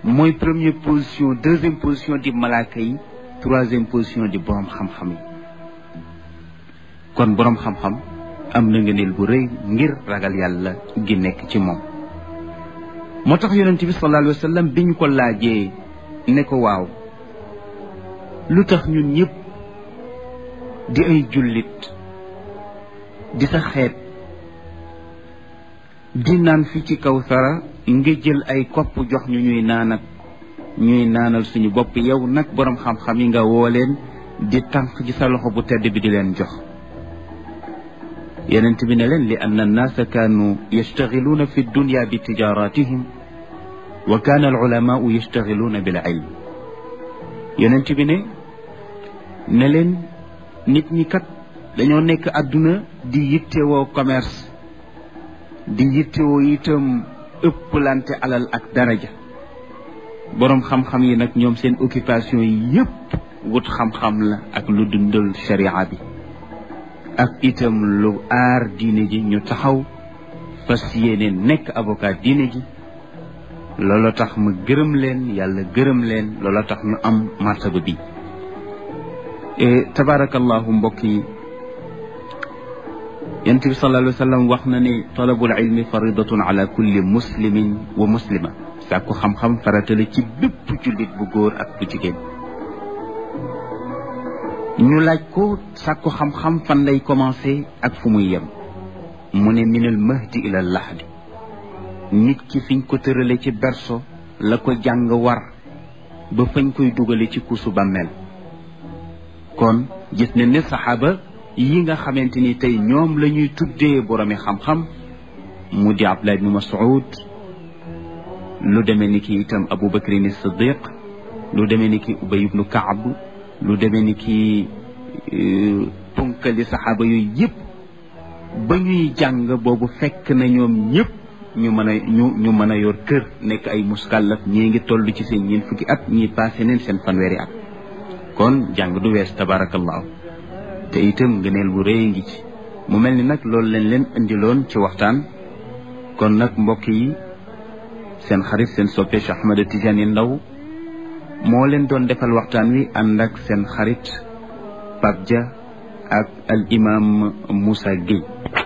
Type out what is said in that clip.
mooy première position deuxième position di malaaka yi troisième position di borom xam-xam yi kon borom xam-xam am na ngëneel bu rëy ngir ragal yàlla gi nekk ci moom moo tax yonent bi sallallahu alayhi wa sallam biñ ko laajee ne ko waaw lu tax ñun ñëpp di ay jullit di sa xeet di naan fi ci kaw sara nga jël ay kopp jox ñu ñuy naan ak ñuy naanal suñu bopp yow nag boroom xam-xam yi nga woo leen di tànk ci sa loxo bu tedd bi di leen jox yonent bi ne leen li anna annaasa kaanu yastaxiluuna fi dunya bi tijaratihim wa kaana al ulamaau yastaxiluuna bil ilm yonent bi ne ne leen nit ñi kat dañoo nekk àdduna di yittewoo commerce di yittewoo itam ëpplante alal ak daraja boroom xam-xam yi nag ñoom seen occupation yi yépp wut xam-xam la ak lu dundal sharia bi ak itam lu aar diine ji ñu taxaw fas yéene nekk avocat diine ji loolu tax ma gërëm leen yàlla gërëm leen loolu tax ñu am martaba bi tabarakallahu mbokk yi yonent bi sallallahu alayhi wa sallam wax na ne talabul ilmi faridatun ala kulli muslimin wa muslima sàkku xam-xam faratale ci bépp jullit bu góor ak bu jigéen ñu laaj ko sàkku xam-xam fan lay commencé ak fu muy yem mu ne minal mahdi ila lahdi nit ki fiñ ko tërale ci berso la ko jàng war ba fañ koy dugale ci kuusu bàmmeel kon gis ne ne saxaaba yi nga xamante ni tey ñoom la ñuy tuddee boromi xam-xam mu di Abdullah ibnu Mas'ud lu demee ni ki itam Abu Bakrin Siddiq lu demee ni ki Ubay ibnu Kaab lu demee ni ki punkali saxaaba yooyu yëpp ba ñuy jàng boobu fekk na ñoom ñëpp ñu mën a ñu ñu mën a yor kër nekk ay muskàllaf ñii ngi toll ci seen ñeent fukki at ñii passé neen seen fanweeri at kon jàng du wees tabarakallahu te itam ngëneel bu rëy ngi ci mu mel ni nag loolu leen leen indiloon ci waxtaan kon nag mbokk yi seen xarit seen soppe Cheikh Ahmed Tidiane Ndao moo leen doon defal waxtaan wi ànd ak seen xarit Pape Dia ak al imam Moussa Gueye